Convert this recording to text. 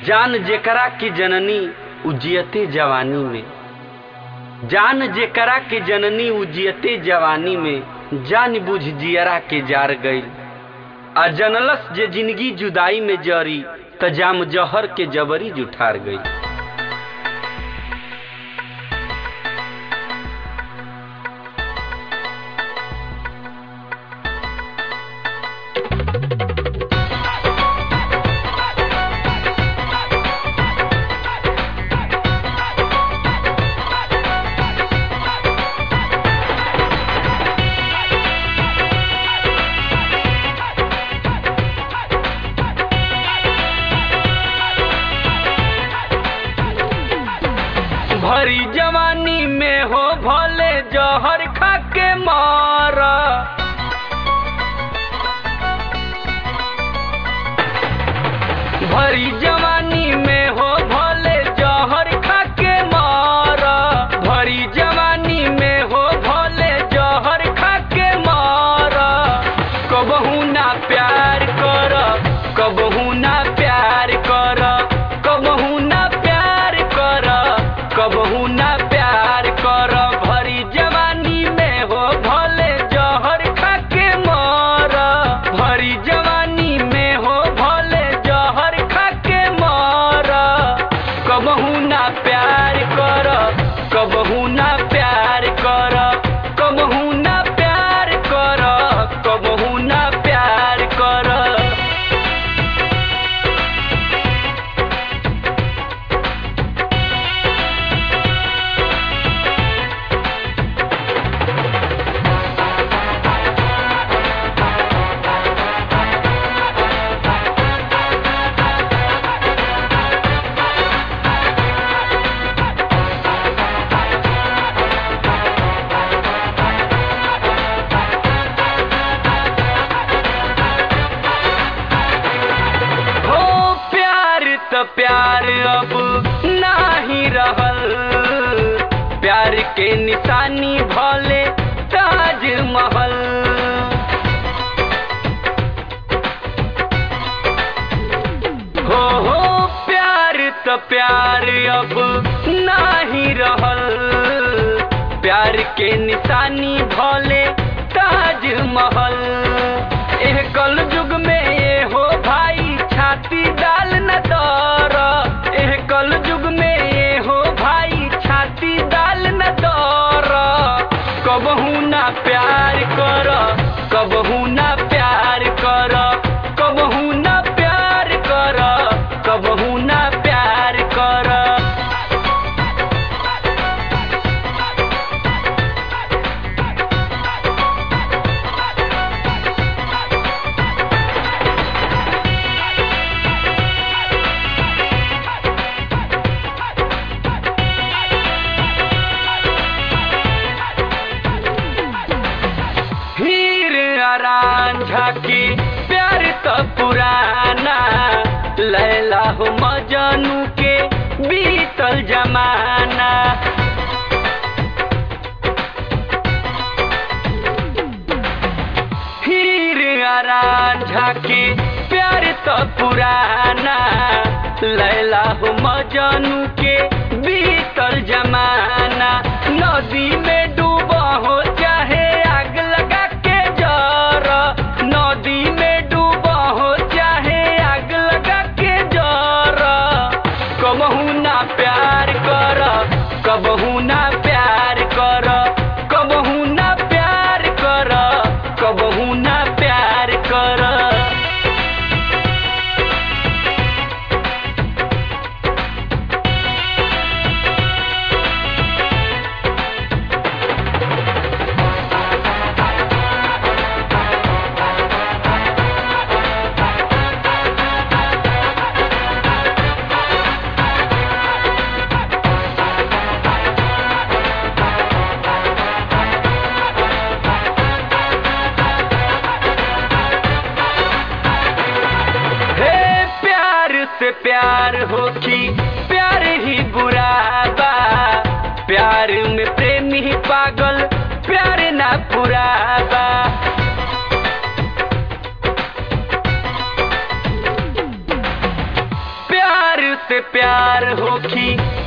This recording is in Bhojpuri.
जान जेकरा की जननी उजियते जवानी में जान जेकरा के जननी उजियते जवानी में जान बुझ जियरा के जार गईल आ जनलस जे जिंदगी जुदाई में जरी त जाम जहर के जबरी जुठार गई भरी जवानी में हो भले जहर खा के मारा भरी जवानी में हो भले जहर खा के मारा भरी जवानी में हो भले जहर खा के मारा कबहू ना प्यार कर कबहू ना प्यार कर कबहू ना प्यार कर कबहू ना प्यार कर भरी जवानी में हो भले जहर खा के मर भरी जवानी में हो भले जहर खा के मर कबहू ना प्यार कर कबहू ना प्यार कर कबहू ना प्यार कर कबहू ना प्यार कर हो प्यार त प्यार अब नाही रहल प्यार के निशानी भले ताज महल हो हो प्यार त प्यार अब नाही रहल प्यार के निशानी भले ताज महल एह कल युग में ये हो भाई छाती डाल न दर एह कल युग में ये हो भाई छाती डाल न दर कबहू ना प्यार कर कबहू ना प्यार कर कबहू ना प्यार कर कबहू ना प्यार कर हीर आरान झाकी प्यार तो पुराना लैला हो मजनू के बीतल जमाना हीर आरान झाकी प्यार तो पुराना लैला हो मजनू के बीतल जमाना नदी में डूबा हो चाहे आग लगा के जर नदी में डूबा हो चाहे आग लगा के जर कबहू ना प्यार कर कबहू ना प्यार कर कबहू ना प्यार कर कबहू ना प्यार कर हे प्यार से प्यार हो कि प्यार ही बुरा बा प्यार में प्रेमी ही पागल प्यार ना पूरा बा से प्यार होखी